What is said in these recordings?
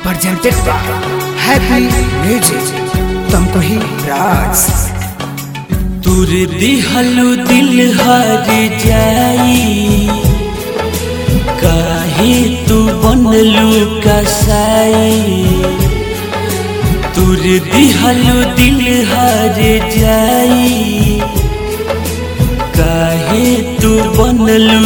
presented by Happy Music. तुमको ही राज तुर दिहलु दिल हर जाई काहे तू बनलु कसाई तुर दिहलु दिल हर जाई काहे तू बनलु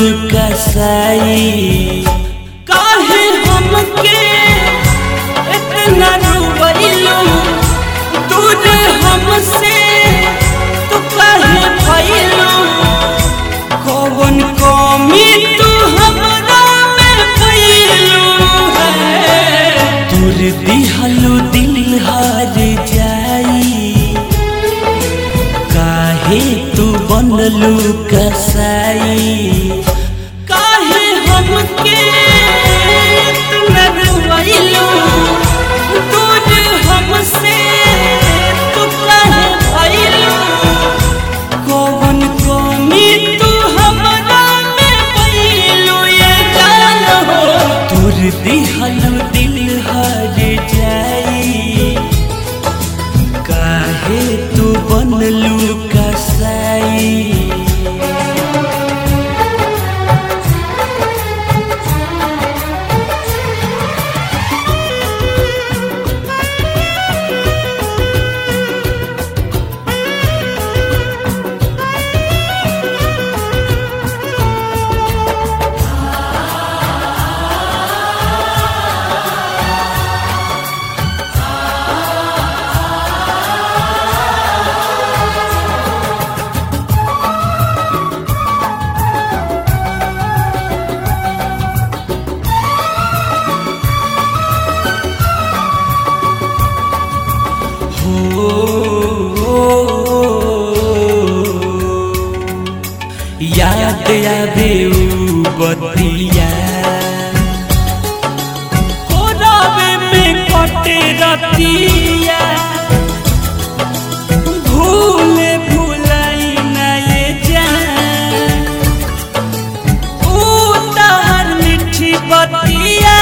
कसाई काहे हमके इतना रुबैलू दूर हमसे तू काहे भइलू कौन कमी तू हमरा में भइलू है दूर दिहलू दिल हार जाई काहे तू बनलू कसाई काहे हमके न रुबैलू दूर हमसे तू काहे भइलू कौन कमी तू हमरा में भइलू ये जान हो दूर दिहलू दिल हर जाई काहे तू बनलू कसाई याद आवे ऊ बतिया कोरावे में कटे रतिया भूले भुलाई ना ये जान ऊ तहर मिठी बतिया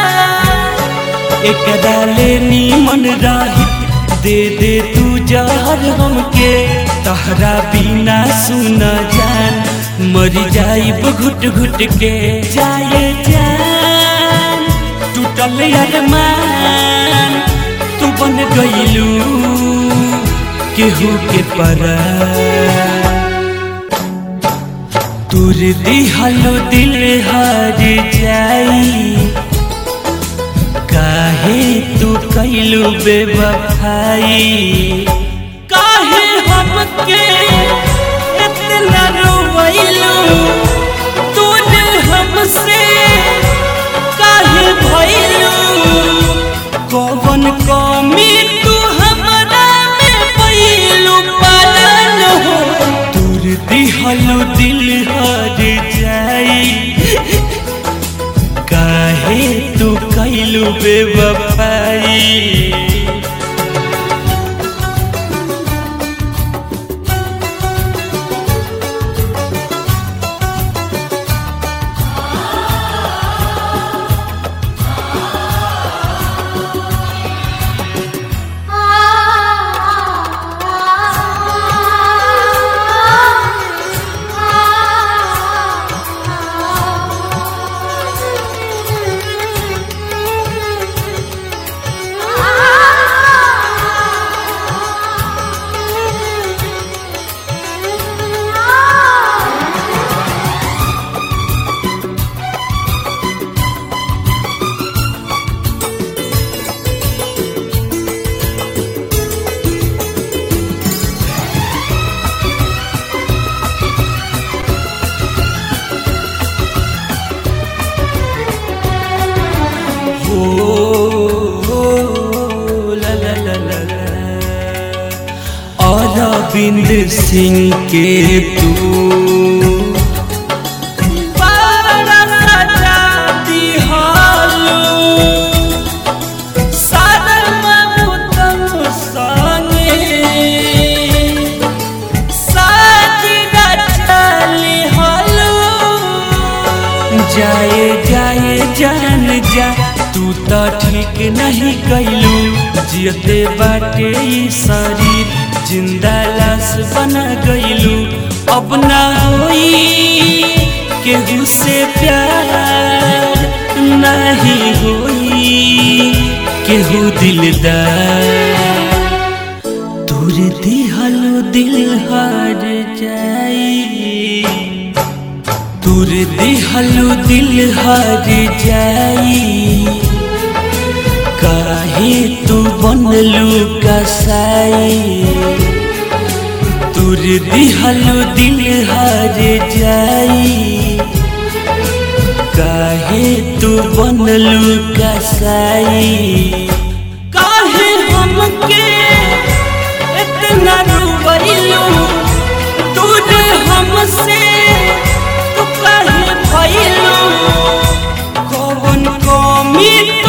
एक डाले नीमन राही दे दे तू जहर हमके तहरा बिना सुन जान मरी जाइब घुट घुट के जाए जान टूटल अरमान तू बन गइलू केहू के पर तुर दिहलो दिल हर जाई काहे तू कैलू बेवफाई काहे हमके इतना रोवैलू तून हमसे काहे भइलू कौन कमी तू हमरा में भइलू पालन हो दूर दिहलू दिल हर जाई काहे तू कैलू बेवफाई हो हो, ला ला ला ला ला। अरविंद सिंह के तू बड़ा सजा दिहालू। सादर ममतम संगे साजिदा चली हलू जाए जाए जान जा तू तो ठीक नहीं कैलू जियते बाटे ई शरीर जिंदा लाश बना गईलू अब ना होई केहू से प्यार नहीं होई केहू दिलदार तोर दिहलो दिल हार जाई तोर दिहलो दिल हार जाई काहे तू बनलू कसाई तोर दिहलो दिल हार जाई काहे तू बनलू कसाई काहे हमके इतना रुबैलू दूर हमसे तू काहे भइलू कौन कमी